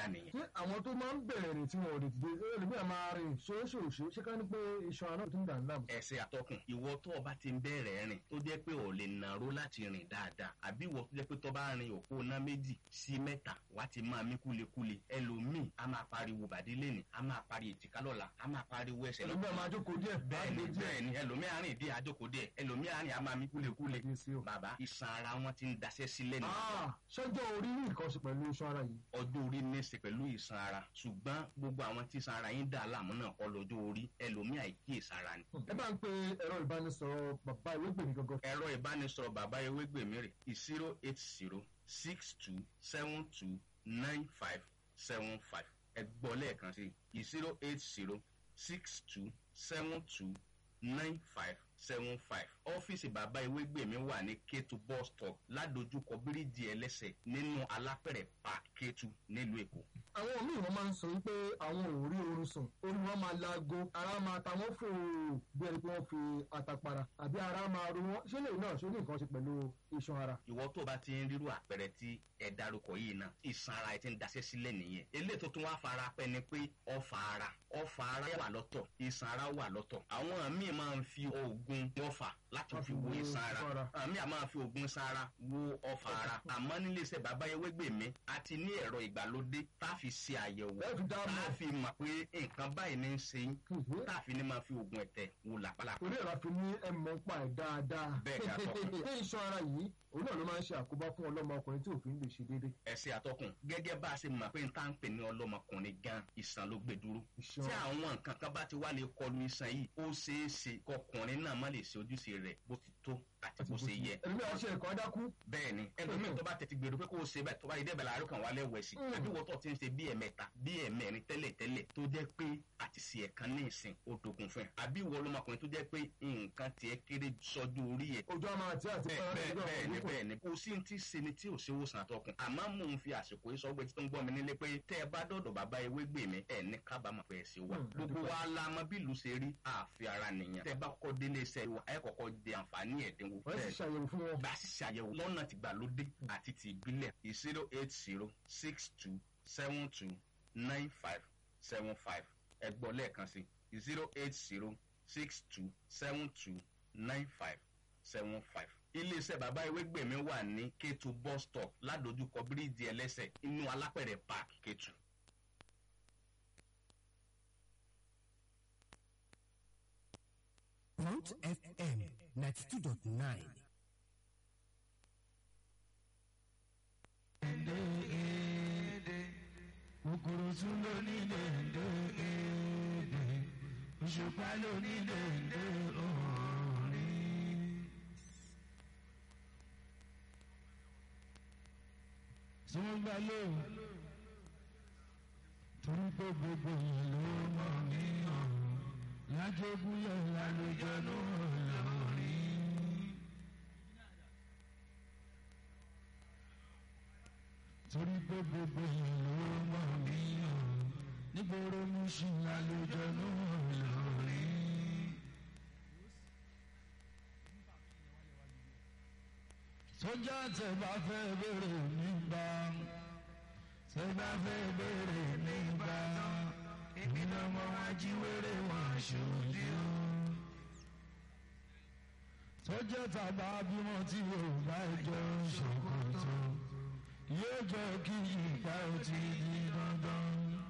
dáadáa nìyẹn. ṣé àwọn tó máa ń bẹ̀rẹ̀ rìn tí wọn ò lè dìde ẹlòmíà máa rìn ṣóṣòṣó ṣé ká ní pé iṣan ara tó ń dà ń dààmú. ẹsẹ̀ àtọkùn ìwọ tó o bá ti ń bẹ̀rẹ̀ rìn tó jẹ́ pé ò lè nàró láti rìn dáadáa àbí ìwọ tó jẹ́ pé tó bá rin òpó ná méjì sí mẹ́ta wá ti máa mí kúlekúle ẹlòmíì a máa pariwo bàdí lẹ́nì a máa pari èjìká lọ́la a máa pariwo ẹsẹ̀ ẹlòmíà máa jókòó díẹ̀ bẹ́ẹ̀ni máa gbé díẹ̀. bẹ́ẹ̀ni ẹlòmíì àárín ìdí àjókòó díẹ̀ ẹlòmíì àárín a máa mí kúlekúle Kí sí o. bàbá iṣan ara wọn ti ń daṣẹ́ sílẹ̀ nìyẹn Ah, ṣọjọ́ orí ní nǹkan ṣe pẹ̀lú iṣan ara yìí. ọjọ́ orí ní í ṣe pẹ̀lú ìsan ara ṣùgbọ́n gbogbo àwọn tí ìsan ara yín dà láàmú náà kọ́ lọ́jọ́ orí ẹlòmíì àìkíyèsára ni. ẹ bá ń pe ẹ̀rọ ìbánisọ̀rọ̀ bàbá ìwégbèmí gangan. ẹ̀rọ ìbánisọ̀rọ̀ bàbá ewégbèmí rẹ̀ zero eight zero six two seven two nine five seven five ẹ gbọ́ lẹ́ẹ̀kan sí zero eight zero six two seven two nine five seven five ọ́fíìsì bàbá ewégbèmí wà ní kétu bus stop ládojúkọ bíríìjì ẹlẹ́sẹ̀ nínú alápẹ̀rẹ̀ park kétu nílùú èkó. àwọn míì wọn máa ń sọ wípé àwọn ò rí oorun sùn orí wọn máa laago ara máa ta wọn fò bí ẹni pé wọn fi àtàpàrà àbí ara máa ro wọn ṣé lè náà ṣó ní nǹkan ṣe pẹ̀lú iṣan ara. ìwọ tó bá ti ń rírú àpẹẹrẹ tí ẹ dárúkọ yìí náà ìsan ara ẹ ti ń daṣẹ́ sílẹ̀ nìyẹn eléyìí tó tún wá fara pẹ́ ni pé ọfà ara ọfà ara wà lọ́tọ̀ ìsan ara wà lọ́tọ̀ àwọn míì máa ń fi oògùn ọfà láti fi wo ìsan ara àwọn míì máa fi oògùn ìsan ara wo ọfà ara àmọ́ nílé iṣẹ́ bàbá ewégbèmí a ti ní ẹ̀rọ ìgbàlódé tá a fi ṣe àyẹ̀wò Ẹ fi dá tá mọ̀. a fi mọ̀ pé nǹkan báyìí ní í ṣe yín Mhm. tá a fi ní máa fi oògùn ẹ̀tẹ̀ wo làpálàpá torí ẹ̀rọ àfi ní ẹ̀mọ́ pa ẹ̀ dáadáa. Bẹ́ẹ̀ ni, atọ́kùn. pé iṣan ara yìí òun náà ló máa ń ṣe àkóbá fún ọlọ́mọ ọkùnrin tí òfin lè ṣe déédéé. ẹsẹ àtọkùn gẹ́gẹ́ bá a ṣe mọ̀ pé n tá ń pè ní ọlọ́mọkùnrin gan ìsàn ló gbé dúró Ìṣàn. tí àwọn nǹkan kan bá ti wá lè kọlu ìsàn yìí ó ṣeé ṣe kọkùnrin náà má lè ṣe ojúṣe rẹ̀ bó ti tó àti bó ṣe yẹ ẹ̀mí àwọn ṣe ẹ̀kọ́ dákú. bẹ́ẹ̀ ni ẹlòmíì tó bá tètè gbèrò pé kó o ṣe bẹ́ẹ̀ tó bá yẹ dẹ́bẹ̀ láàárọ̀ kan wà lẹ́wọ̀ ẹ̀sìn Mm. àbí wọ́n tó ti ń ṣe bí ẹ̀mẹ́ta bí ẹ̀mẹ́rin tẹ́lẹ̀ tẹ́lẹ̀ tó jẹ́ pé àti ṣe ẹ̀kan ní ìsìn ó dogun fún ẹ àbí ìwọ ọlọ́mọkùnrin tó jẹ́ pé nǹkan tiẹ̀ kéré sọ́jú orí ẹ̀ ojú àmà àti àti bẹ́ẹ̀ bẹ́ẹ̀ ọ̀rọ̀ bẹ́ẹ̀ ni ìgbà bẹ́ẹ̀ ni kò sí ti ṣe ni tí ò ṣe wòsàn àtọkùn àmọ́ mò ń fi àsìkò yìí sọ́gbẹ́ tí tó ń gbọ́ mi nílé pé tẹ́ ẹ bá dọ̀dọ̀ bàbá ewé gbè mí ẹ̀ ní kábàámọ̀ pé ẹ ṣe wà Hmm, gbogbo àdúpẹ́. wa la mọ bí ìlú ṣe rí àfi ara nìyẹn tẹ́ ẹ bá kọ́kọ́ délé iṣẹ́ wa ẹ kọ́kọ́ di àǹfààní ẹ̀dínwó wọ́n sì ṣàyẹ̀wò fún wọn. bá a sì ṣàyẹ̀wò lọ́nà tìgbàlódé àti ti ìbílẹ̀ zero eight zero six two seven two nine five seven five ẹ gbọ́ lẹ́ẹ̀kan sí zero eight zero six two seven two nine five seven five. iléeṣẹ́ bàbá ewégbèmí wà ní kétu bus stop ládojúkọ bíríìjì ẹlẹ́sẹ̀ inú alápẹ̀rẹ̀ park kétu. Front FM 92.9. kòkòrò tún ló nílé ǹdè èdè òṣùpá ló nílé ǹdè òòrìn. tí wọ́n gbà lóhùn torí pé gbogbo yìí ló mọ̀ mí ọ̀hún lájogúnlẹ̀ lálejò náà lórí. torí pé gbogbo yìí ló mọ̀ mí ọ̀hún nígboro mú sí lálejò náà lórí. sójà tẹ bá fẹ́ bèrè nígbà tẹ bá fẹ́ bèrè nígbà èmi náà mọ wá jí wéré wọn ṣojú. sójà tàbá bímọ tí yóò bá jọ ṣòkòtò yóò jẹ́ kí ìgbà ó ti di dandan.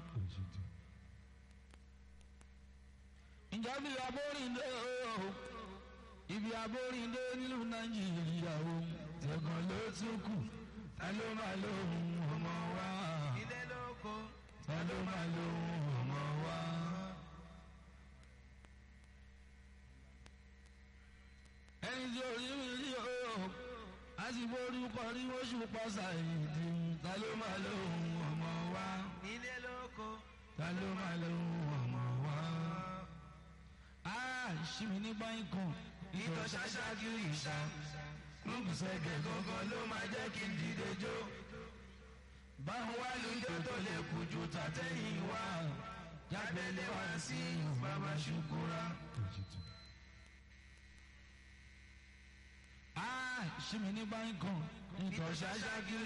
ìjọba abórìndé o ibi abórìndé nílùú nàìjíríà o tẹ̀gàn ló tún kù ta ló máa lóhùn ọmọ wa. ilé lóko ta ló máa lóhùn ọmọ wa. ẹni tí orí mi rí o a sì borúkọ rí oṣù pọ́sà ìdí ta ló máa lóhùn ọmọ wa. ilé lóko ta ló máa lóhùn ọmọ wa. a ṣì mí ní báyìí kan ìtọ̀ ṣáṣáájú ìṣá lùbùsẹ̀gẹ̀ gangan ló máa jẹ́ kí n dìde jó. báwọn wá lóúnjẹ tó lè kú ju tàtẹ́yìn wá jábẹ́lẹ́ wá sí bàbá ṣùkúrà. a ṣì mí ní báyìí kan ìtọ̀ ṣáṣáájú